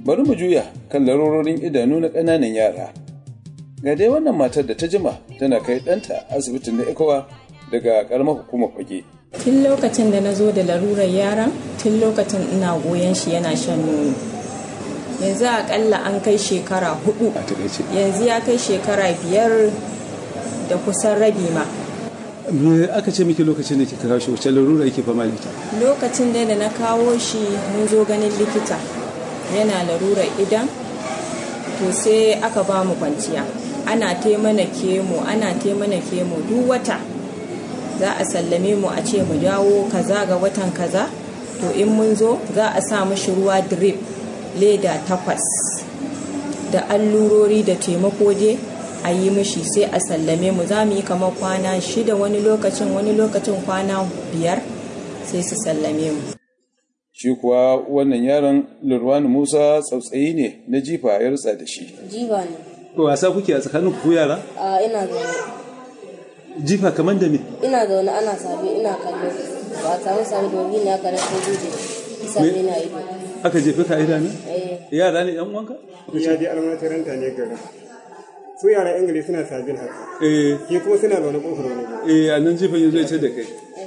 bari mu juya kan larurorin idanu na ƙananan yara ga dai wannan matar da ta jima tana kai ɗanta asibitin na ikowa daga ƙaramar hukumar fage tun lokacin da na zo da larurar yaran tun lokacin ina goyon shi yana shan nono yanzu akalla an kai shekara hudu yanzu ya kai shekara biyar da kusan rabi ma me aka ce miki lokacin da kika kawo shi wacce larura yake fama da ita lokacin da na kawo shi mun zo ganin likita yana larurar idan to sai aka ba mu kwanciya ana taimana kemo ana taimana kemo duk wata za a sallame mu a ce mu dawo kaza ga watan kaza to in mun zo za a sa mashi ruwa drip leda takwas da allurori da taimako dai a yi mishi sai a sallame mu za mu yi kamar kwana shida wani lokacin wani lokacin kwana biyar sai su sallame mu shi kuwa wannan yaron lurwani musa tsautsayi ne na jifa ya rutsa da shi jiba ne wasa kuke a tsakanin ku yara a ina zaune jifa kamar da me ina zaune ana sabi ina kallo ba a samu sabi da wani ne aka rasa guje sabi na ido aka jefe ka idanu eh yara ne yan uwanka ya je almatiranta ne garin su yara ingili suna sabin haka eh ke kuma suna zaune kofar wani gari eh a nan jifan yanzu ya ce da kai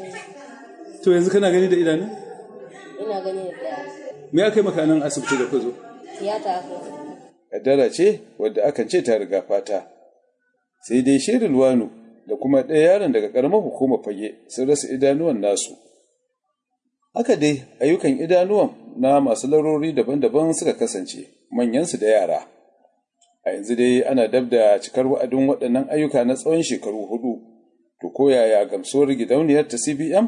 to yanzu kana gani da idanu ina gani da daya me aka yi maka nan asibiti da ka zo tiyata aka kaddara ce wadda akan ce ta riga fata sai dai shirin luwanu da kuma ɗaya yaron daga ƙaramar hukumar fage sun rasa idanuwan nasu haka dai ayyukan idanuwan na masu larori daban-daban suka kasance manyansu da yara a yanzu dai ana dab da cikar wa'adin waɗannan ayyuka na tsawon shekaru hudu to ko yaya gamsuwar gidauniyar ta cbm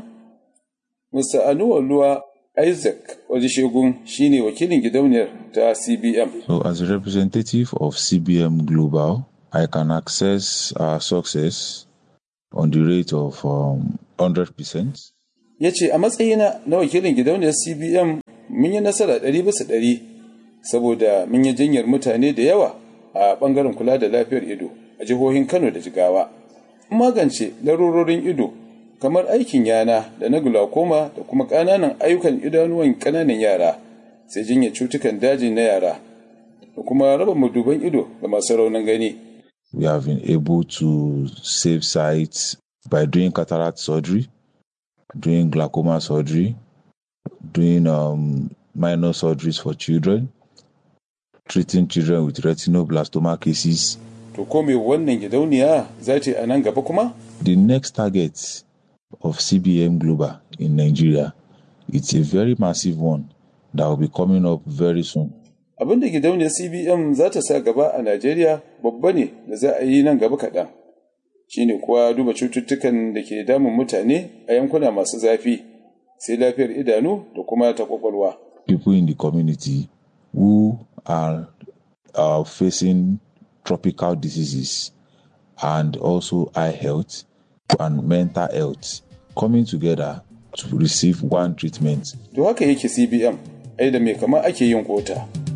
mr anuwa luwa isaac wajen shine wakilin gidauniyar ta cbm So, as a representative of CBM Global, I can access our success on the rate of um, 100%. ya ce a matsayina na wakilin gidauniyar cbm mun yi nasara ɗari bisa ɗari saboda mun yi jinyar mutane da yawa a ɓangaren kula da lafiyar ido a jihohin kano da jigawa magance larurorin ido kamar aikin yana da na glaucoma da kuma ƙananan ayyukan idanuwan ƙananan yara sai jinyar cutukan daji na yara da kuma raba maduban ido ga masu raunin gani We have been able to save sites by doing cataract surgery, doing glaucoma surgery, doing um, minor surgeries for children, treating children with retinoblastoma cases. to ko me wannan gidauniya za ta yi a nan gaba kuma The next target of CBM Global in Nigeria, it's a very massive one that will be coming up very soon. abin da gidauniyar cbm za ta sa gaba a najeriya babba ne da za a yi nan gaba kaɗan shine kuwa duba cututtukan da ke damun mutane a yankuna masu zafi sai lafiyar idanu da kuma ta kwakwalwa People in the community who are uh, facing tropical diseases and also eye health and mental health coming together to receive one treatment to haka yake cbm ai da mai kama ake yin kota